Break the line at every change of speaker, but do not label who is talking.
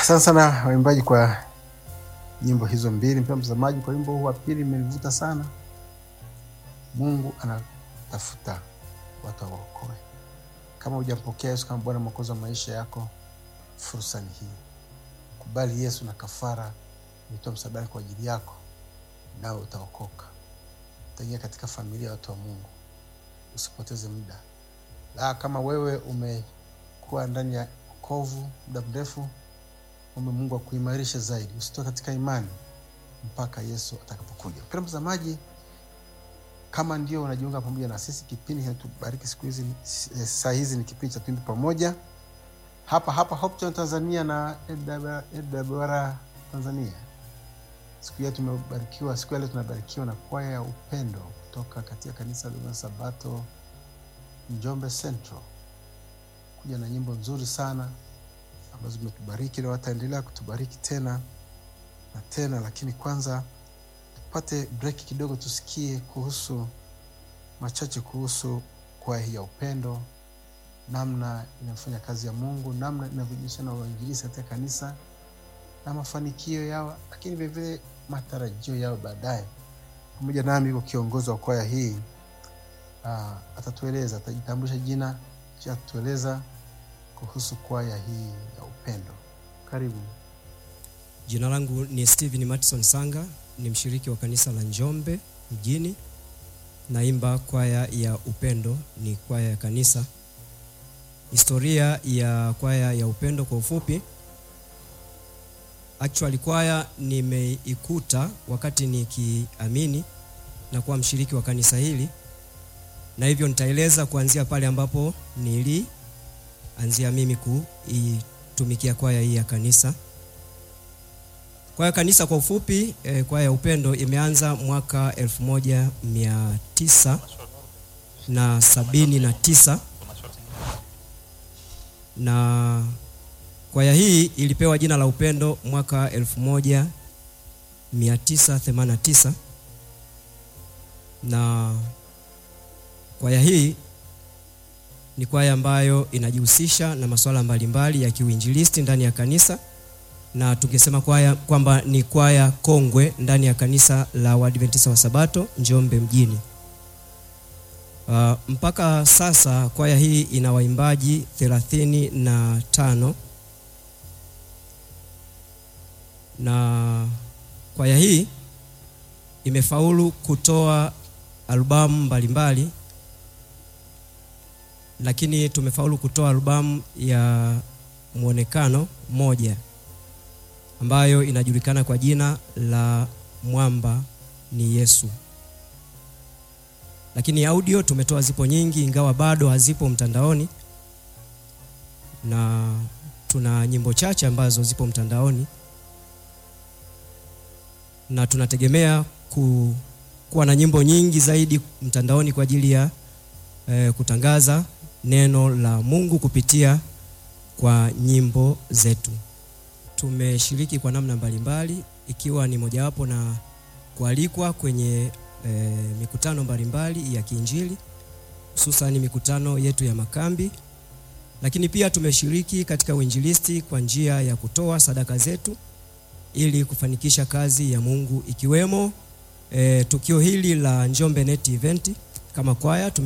Asante sana waimbaji kwa nyimbo hizo mbili. Mpendwa mtazamaji, kwa wimbo huu wa pili imenivuta sana. Mungu anatafuta watu awaokoe. Kama hujampokea Yesu kama Bwana Mwokozi wa maisha yako, fursa ni hii. Kubali Yesu na kafara imetoa msalabani kwa ajili yako, nawe utaokoka, utaingia katika familia ya watu wa Mungu. Usipoteze muda. La, kama wewe umekuwa ndani ya kovu muda mrefu, ombe Mungu akuimarishe zaidi, usitoe katika imani mpaka Yesu atakapokuja. Mpendwa mtazamaji, kama ndio unajiunga pamoja na sisi, kipindi kinatubariki siku hizi, eh, saa hizi ni kipindi cha Tuimbe Pamoja hapa hapa Hope Channel Tanzania na AWR Tanzania. Siku ya tumebarikiwa, siku ya leo tunabarikiwa na kwaya ya upendo kutoka katika kanisa la Sabato Njombe Central, kuja na nyimbo nzuri sana ambazo zimetubariki leo, wataendelea kutubariki tena na tena, lakini kwanza tupate break kidogo, tusikie kuhusu machache kuhusu kwaya hii ya upendo, namna inafanya kazi ya Mungu, namna inavyojihusisha na uinjilisti katika kanisa na mafanikio yao, lakini vilevile matarajio yao baadaye. Pamoja nami yuko kiongozi wa kwaya hii ah, atatueleza, atajitambulisha jina, kisha atatueleza kuhusu kwaya hii ya upendo. Karibu.
Jina langu ni Steven Matson Sanga, ni mshiriki wa kanisa la Njombe mjini. Naimba kwaya ya upendo, ni kwaya ya kanisa. Historia ya kwaya ya upendo kwa ufupi, actually kwaya nimeikuta wakati nikiamini na kuwa mshiriki wa kanisa hili, na hivyo nitaeleza kuanzia pale ambapo nilianzia mimi kuitumikia kwaya hii ya kanisa. Kwaya kanisa kwa ufupi eh, kwaya ya upendo imeanza mwaka 1979 na sabini na tisa na kwaya hii ilipewa jina la upendo mwaka 1989 na kwaya hii ni kwaya ambayo inajihusisha na masuala mbalimbali ya kiuinjilisti ndani ya kanisa na tungesema kwaya kwamba ni kwaya kongwe ndani ya kanisa la Waadventista wa Sabato Njombe mjini. Uh, mpaka sasa kwaya hii ina waimbaji thelathini na tano na kwaya hii imefaulu kutoa albamu mbalimbali, lakini tumefaulu kutoa albamu ya mwonekano moja ambayo inajulikana kwa jina la Mwamba ni Yesu. Lakini audio tumetoa zipo nyingi, ingawa bado hazipo mtandaoni, na tuna nyimbo chache ambazo zipo mtandaoni, na tunategemea ku, kuwa na nyimbo nyingi zaidi mtandaoni kwa ajili ya eh, kutangaza neno la Mungu kupitia kwa nyimbo zetu. Tumeshiriki kwa namna mbalimbali ikiwa ni mojawapo na kualikwa kwenye e, mikutano mbalimbali ya kiinjili hususan mikutano yetu ya makambi, lakini pia tumeshiriki katika uinjilisti kwa njia ya kutoa sadaka zetu ili kufanikisha kazi ya Mungu ikiwemo e, tukio hili la Njombe Net Event kama kwaya tume